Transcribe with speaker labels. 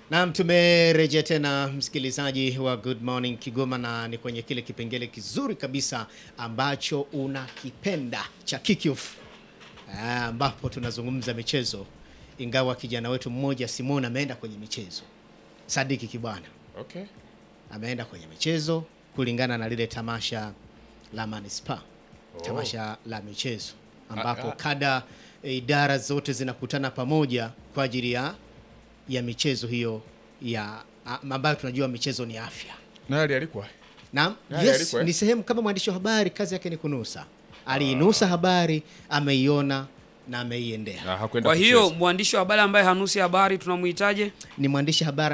Speaker 1: Naam, tumerejea tena msikilizaji wa Good Morning Kigoma, na ni kwenye kile kipengele kizuri kabisa ambacho unakipenda cha Kickoff, Ah, ambapo tunazungumza michezo, ingawa kijana wetu mmoja Simon ameenda kwenye michezo, Sadiki Kibwana
Speaker 2: Okay.
Speaker 1: ameenda kwenye michezo kulingana na lile tamasha la Manispa, tamasha la michezo ambapo
Speaker 2: Ah, ah.
Speaker 1: kada e, idara zote zinakutana pamoja kwa ajili ya ya michezo hiyo ya a- ambayo tunajua michezo ni afya.
Speaker 2: Nani alikuwa?
Speaker 1: Naam,
Speaker 2: Nani
Speaker 1: yes,
Speaker 2: alikuwa, eh?
Speaker 1: ni sehemu kama mwandishi wa habari, kazi yake ni kunusa. Aliinusa habari, ameiona na ameiendea.
Speaker 2: Ah, hakwenda
Speaker 3: Kwa hiyo
Speaker 2: kucheza.
Speaker 3: mwandishi wa habari ambaye hanusi habari tunamhitaje?
Speaker 1: Ni mwandishi habari